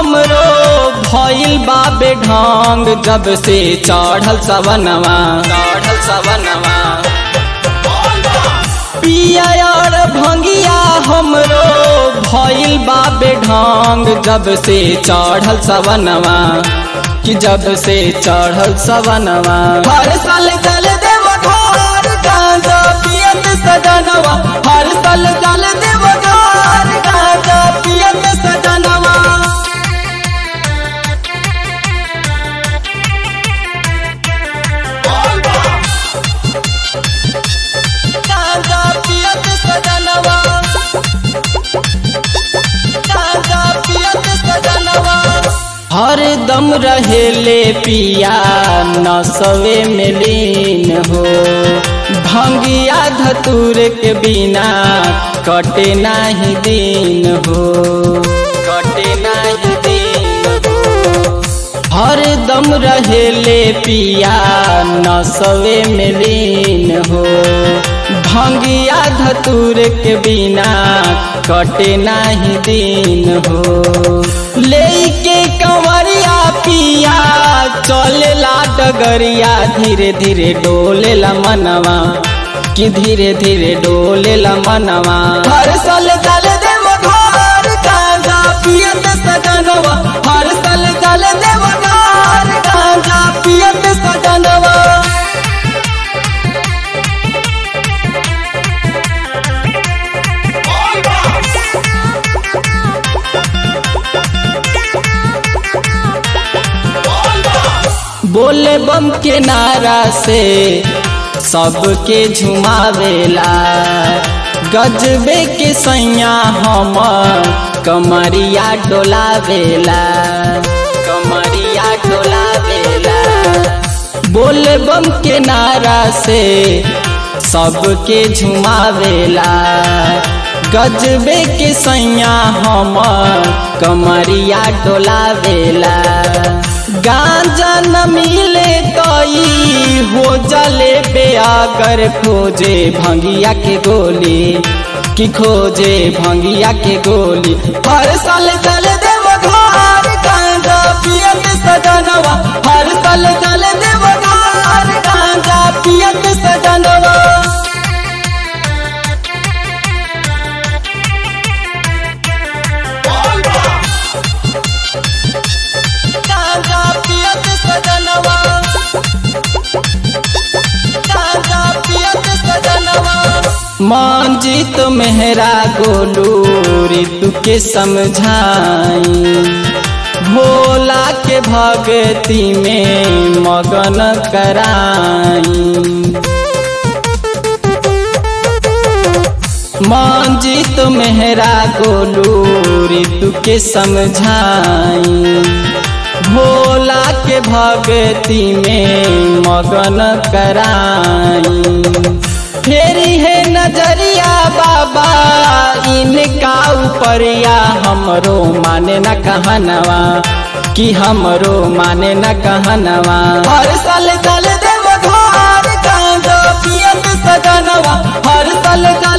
हमरो भइल बाबे ढंग जब से चढ़ल सवनवा चढ़ल सवनवा पिया और भंगिया हमरो भइल बाबे ढंग जब से चढ़ल सवनवा कि जब से चढ़ल सवनवा हर साल चल देव घर गांजा पियत सजनवा हर साल चल देव घर गांजा पियत सजनवा गांजा पियत सजनवा गांजा पियत सजनवा हर दम रहेले पिया नसवे में लीन हो भंगिया धतूर के बिना कटे नाही दिन हो कटे नाही दिन हो हर दम रहेले पिया नसवे में लीन हो भंगिया धतूर के बिना कटे नाही दिन हो लेके कंवरिया पिया चलेला डगरिया धीरे धीरे डोलेला मनवा कि धीरे धीरे डोलेला मनवा हर साल चल देव घर गांजा पियत सजनवा हर साल चल देव घर गांजा पियत सजनवा बोले बम के नारा से सबके झुमावेला गजबे के सैया हम कमरिया डोलावेला कमरिया डोलावेला बोले बम के नारा से सबके झुमावेला गजबे के सैया हम कमरिया डोलावेला गांजा न मिले तई हो जले बेअगर खोजे भंगिया के गोली कि खोजे भंगिया के गोली हर साल चल देव घर गांजा पियत सजनवा हर साल चल देव घर गांजा पियत सजनवा गांजा पियत सजनवा गांजा पियत सजनवा मंजित मेहरा गोलू ऋतु के समझाई भोला के भक्ति में मगन कराई मंजित मेहरा गोलू ऋतु के समझाई भोला के भक्ति में मगन कराई फेरी है नजरिया बाबा इनका उपरिया हमरो माने न कहनवा कि हमरो माने न कहनवा हर साल चल देव घर गांजा पियत सजनवा हर साल चल